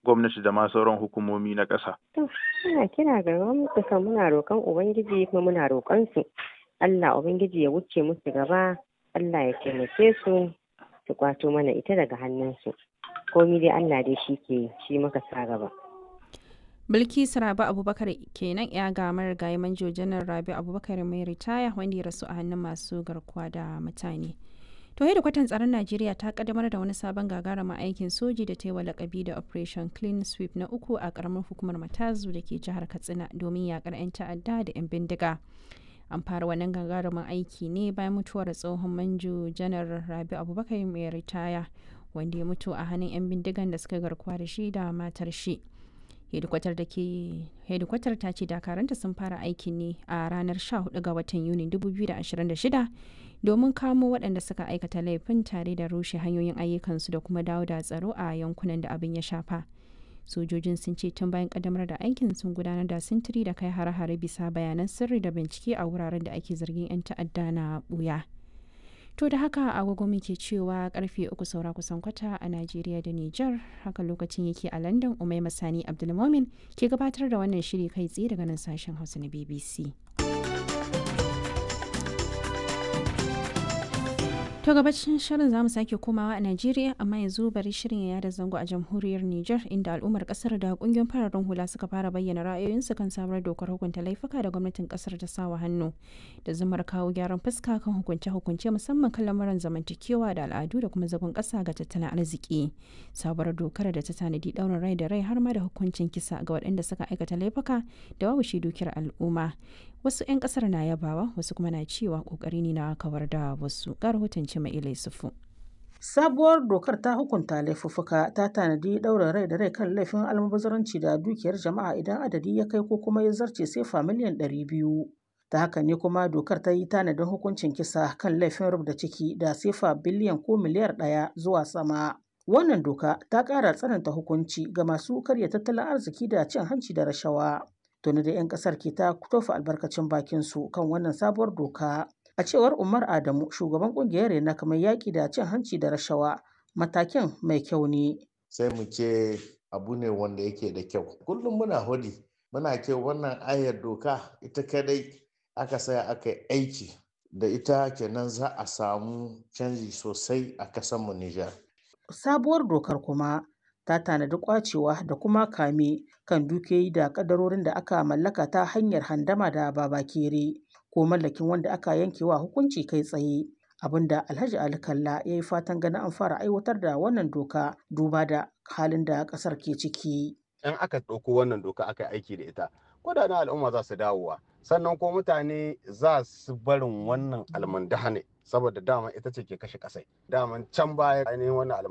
gwamnati da ma sauran hukumomi na ƙasa. To, muna kira ga gwamnati kan muna roƙon Ubangiji kuma muna roƙon su. Allah Ubangiji ya wuce musu gaba, Allah ya taimake su su kwato mana ita daga hannunsu. Komi dai Allah dai shi ke shi muka sa gaba. Bilkisu Rabi Abubakar kenan ya ga marigayi manjo janar Rabi Abubakar mai ritaya wanda ya rasu a hannun masu garkuwa da mutane. To da kwatan tsaron Najeriya ta kaddamar da wani sabon gagarumin aikin soji da ta yi wa lakabi da Operation Clean Sweep na uku a karamar hukumar Matazu da ke jihar Katsina domin yakar 'yan ta'adda da 'yan bindiga. An fara wannan gagarumin aiki ne bayan mutuwar tsohon manjo janar Rabi Abubakar mai ritaya wanda ya mutu a hannun 'yan bindigan da suka garkuwa da shi da matar shi. hedikwatar da ke hedikwatar ta ce dakaranta sun fara aikin ne a ranar 14 ga watan yuni 2026 domin kamo waɗanda suka aikata laifin tare da rushe hanyoyin ayyukansu da kuma dawo da tsaro a yankunan da abin ya shafa sojojin sun ce tun bayan kaddamar da aikin sun gudanar da sintiri da kai hare-hare bisa bayanan sirri da bincike a wuraren da ake zargin 'yan ta'adda na buya To da haka agogo muke cewa karfe uku saura kusan kwata a Najeriya da Nijar haka lokacin yake a London Umai Masani Abdulmomin ke gabatar da wannan shiri kai tsaye daga nan sashen Hausa na BBC. To gabacin shirin zamu sake komawa a Najeriya amma yanzu bari shirin ya da zango a jamhuriyar Nijar inda al'ummar kasar da kungiyoyin fararen hula suka fara bayyana ra'ayoyinsu kan sabuwar dokar hukunta laifuka da gwamnatin kasar ta sawa hannu da zumar kawo gyaran fuska kan hukunce-hukunce musamman kan lamuran zamantakewa da al'adu da kuma zagon kasa ga tattalin arziki. Sabuwar dokar da ta tanadi daurin rai da rai har ma da hukuncin kisa ga waɗanda suka aikata laifuka da babu shi dukiyar al'umma. Wasu 'yan kasar na yabawa wasu kuma na cewa kokari ne na kawar da wasu. Ga rahoton Cima'ila Yusufu. Sabuwar dokar ta hukunta laifuffuka ta tanadi ɗaurin rai da rai kan laifin almubazaranci da dukiyar jama'a idan adadi ya kai ko kuma ya zarce sefa miliyan ɗari biyu. Ta haka ne kuma dokar ta yi tanadin hukuncin kisa kan laifin rubda ciki da sefa biliyan ko miliyar ɗaya zuwa sama. Wannan doka ta ƙara tsananta hukunci ga masu karya tattalin arziki da cin hanci da rashawa. Tuni da 'yan ƙasar ke ta tofa albarkacin bakinsu kan wannan sabuwar doka. A cewar Umar Adamu, shugaban kungiyar Rena kamar yaƙi da cin hanci da rashawa, matakin mai kyau ne. Sai mu ce abu ne wanda yake da kyau. Kullum muna hudi, muna ce wannan ayar doka ita kadai aka saya aka yi aiki da ita kenan za a samu canji sosai a kasanmu Nijar. Sabuwar dokar kuma ta tanadi kwacewa da kuma kame kan dukiyoyi da kadarorin da aka mallaka ta hanyar handama da babakere. ko mallakin wanda aka yanke wa hukunci kai tsaye abinda alhaji ali kalla ya yi fatan ganin an fara aiwatar da wannan doka duba da halin da kasar ke ciki in aka ɗauko wannan doka aka aiki da ita kudaden al'umma za su dawowa sannan ko mutane za su barin wannan almandahane saboda dama ita ce ke kashe kasai daman can baya ainihin wannan